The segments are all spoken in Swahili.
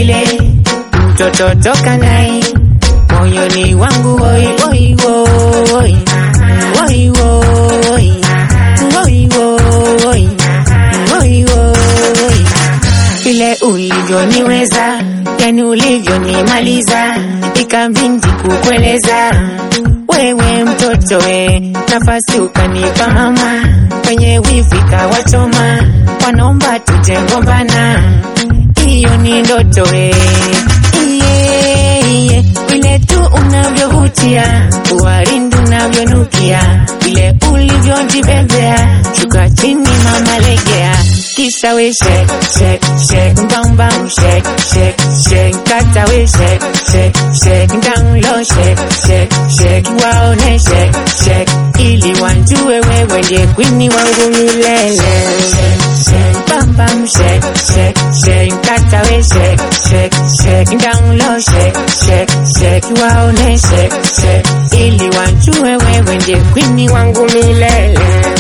ile mtoto toka nai moyoni wangu woi woi woi woi woi woi woi woi woi vile ulivyoniweza yani ulivyonimaliza ikabindi kukueleza wewe mtoto we nafasi ukanipa mama kwenye wifi kawachoma wanaomba tujengombana hiyo ni ndoto we iye iye vile tu unavyovutia uwarindu unavyonukia vile ulivyojibebea shuka chini mama legea kisha we shake shake shake bam bam shake shake shake kata we shake shake shake down low shake shake shake waone shake shake ili wanjue wewe ndiye kwini wangu milele bam bam shake shake shake kata we shake shake shake down low shake shake shake waone shake shake ili wanjue wewe ndiye kwini wangu milele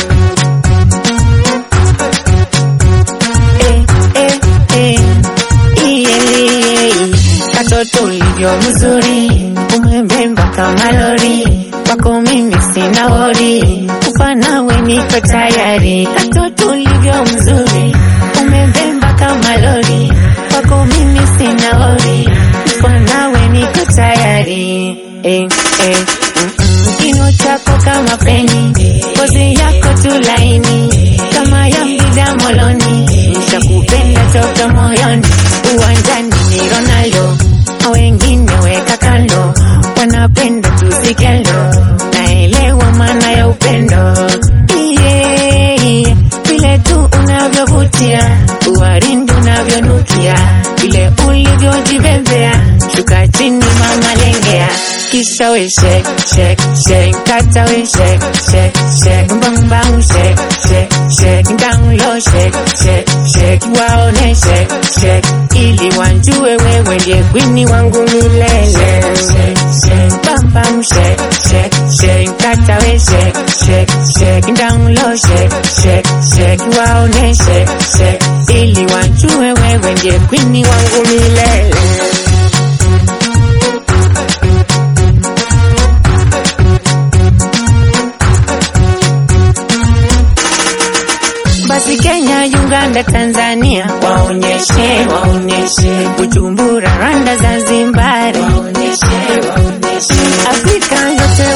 eh, eh, eh, iye, katoto ulivyo mzuri umebemba kama lori kwako mimi sina wori kufa nawe niko tayari katoto ulivyo mzuri umebemba kama lori kwako mimi sina wori kufa nawe niko tayari eh, eh, mm, mm. kino chako kama peni ngozi yako tu laini kama ya mbida moloni nishakupenda toka moyoni uwanjani ni Ronaldo na wengine weka kando wanapenda tusikendo naelewa maana ya upendo iye iye vile tu unavyovutia uwarindu unavyonukia vile ulivyojibembea shuka chini mama lengea kisha we shake shake shake kata we shake shake shake bang bang shake shake shake down low shake shake shake waone shake shake ili wanjue wewe ndiye kwini wangu milele bam bam shake shake shake kata we shake shake shake down low shake shake shake waone shake shake ili wanjue wewe ndiye kwini wangu milele basi Kenya, Uganda, Tanzania waonyeshe, waonyeshe Bujumbura, Rwanda, Zanzibar waonyeshe, waonyeshe Afrika yote